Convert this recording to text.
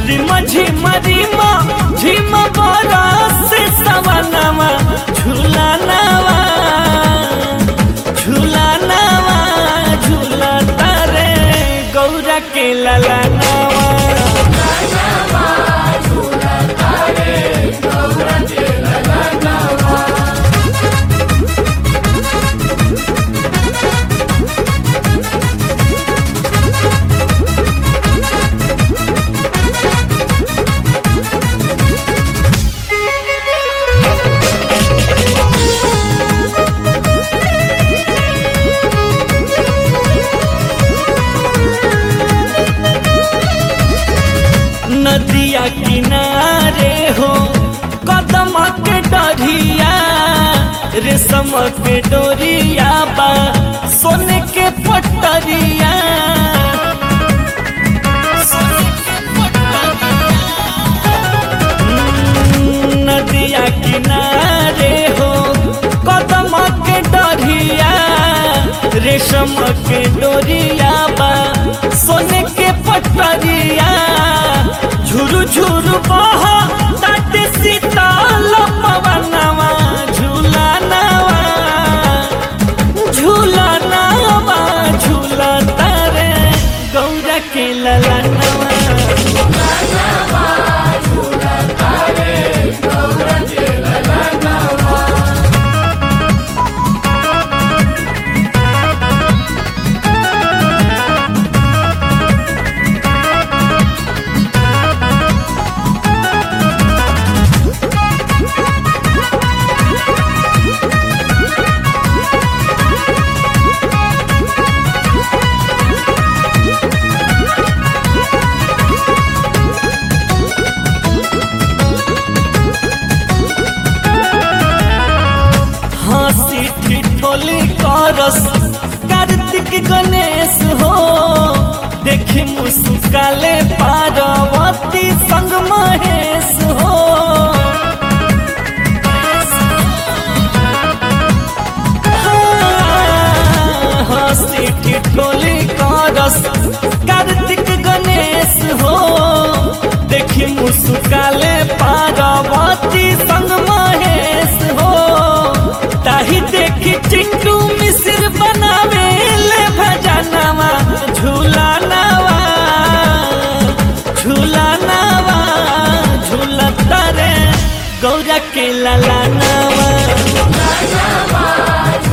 रिमा झिमा रिमा झिमा बरस सवनवा झूला नवा झूला नवा झूला तारे गौरा के लला नवा नदिया किनारे हो कदम के डरिया रेशम के डोरिया बा सोने के पटरिया सोने के हम्म, नदिया किनारे हो कदम के डरिया रेशम के डोरिया बा सोने के पटरिया झुरु झुरु बहा ताटे सीताल पवनवा झूला नवा झूला नवा झूला तारे गौरा के लला नवा हंसी ठिठोली करस कार्तिक गणेश हो देखी मुस्काले पार्वती संग महेश हो हाँ, हंसी ठिठोली करस कार्तिक गणेश हो देखी मुस्काले पार्वती संग महेश हो ताही देखी चिंटू मिसिर बनावे ले भजनवा झूला नवा झूला नवा झूला तारे गौरा के लाला नवा